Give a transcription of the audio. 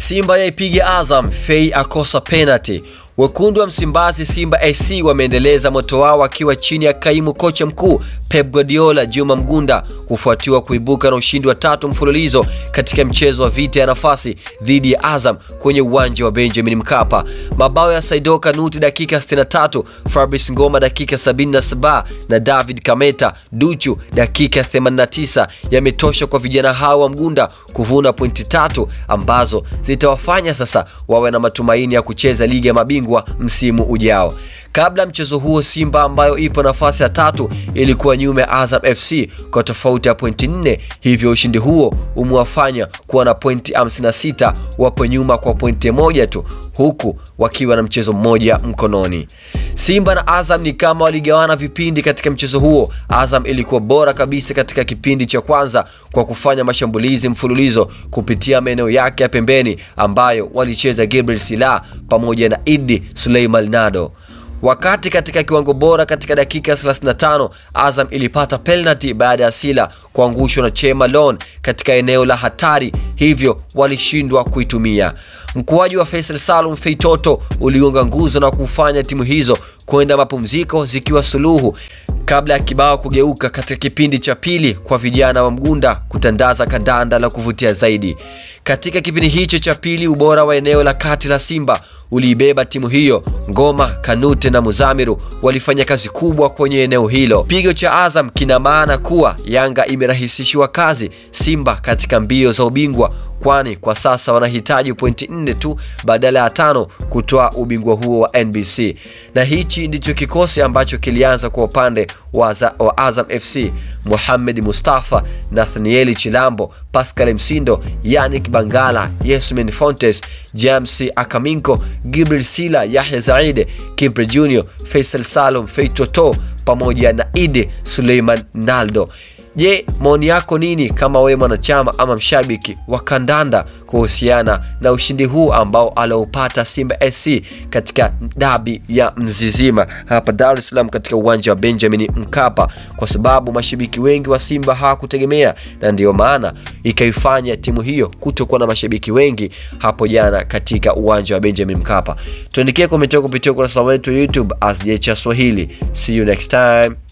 Simba yaipiga Azam, Fei akosa penalty. Wekundu wa Msimbazi Simba AC wameendeleza moto wao wakiwa chini ya kaimu kocha mkuu Pep Guardiola Juma Mgunda kufuatiwa kuibuka na ushindi wa tatu mfululizo katika mchezo wa vita ya nafasi dhidi ya Azam kwenye uwanja wa Benjamin Mkapa. Mabao ya Saido Kanuti dakika 63, Fabrice Ngoma dakika 77 na David Kameta Duchu dakika 89 yametosha kwa vijana hao wa Mgunda kuvuna pointi tatu ambazo zitawafanya sasa wawe na matumaini ya kucheza ligi ya mabingwa msimu ujao. Kabla mchezo huo, Simba ambayo ipo nafasi ya tatu ilikuwa nyuma ya Azam FC kwa tofauti ya pointi nne, hivyo ushindi huo umewafanya kuwa na pointi 56, wapo nyuma kwa pointi moja tu, huku wakiwa na mchezo mmoja mkononi. Simba na Azam ni kama waligawana vipindi katika mchezo huo. Azam ilikuwa bora kabisa katika kipindi cha kwanza kwa kufanya mashambulizi mfululizo kupitia maeneo yake ya pembeni ambayo walicheza Gabriel Sila pamoja na Idi Suleiman Nado wakati katika kiwango bora katika dakika 35 Azam ilipata penalty baada ya Sila kuangushwa na Chema Lon katika eneo la hatari, hivyo walishindwa kuitumia. Mkuaji wa Faisal Salum Feitoto uligonga nguzo na kufanya timu hizo kwenda mapumziko zikiwa suluhu kabla ya kibao kugeuka katika kipindi cha pili kwa vijana wa Mgunda kutandaza kandanda la kuvutia zaidi. Katika kipindi hicho cha pili, ubora wa eneo la kati la Simba uliibeba timu hiyo. Ngoma, Kanute na Muzamiru walifanya kazi kubwa kwenye eneo hilo. Pigo cha Azam kina maana kuwa Yanga imerahisishiwa kazi Simba katika mbio za ubingwa, kwani kwa sasa wanahitaji pointi nne tu badala ya tano kutoa ubingwa huo wa NBC, na hichi ndicho kikosi ambacho kilianza kwa upande wa, wa Azam FC Mohamed Mustafa, Nathanieli Chilambo, Pascal Msindo, Yannick Bangala, Yasmin Fontes, James Akaminko, Gibril Sila, Yahya Zaide, Kibre Junior, Faisal Salum, Feitoto pamoja na Idi Suleiman Naldo. Je, maoni yako nini kama wewe mwanachama ama mshabiki wa kandanda kuhusiana na ushindi huu ambao aliopata Simba SC katika dabi ya Mzizima hapa Dar es Salaam katika uwanja wa Benjamin Mkapa, kwa sababu mashabiki wengi wa Simba hawakutegemea na ndiyo maana ikaifanya timu hiyo kutokuwa na mashabiki wengi hapo jana katika uwanja wa Benjamin Mkapa. Tuandikie komenti yako kupitia ukurasa wetu wa YouTube as Swahili. See you next time.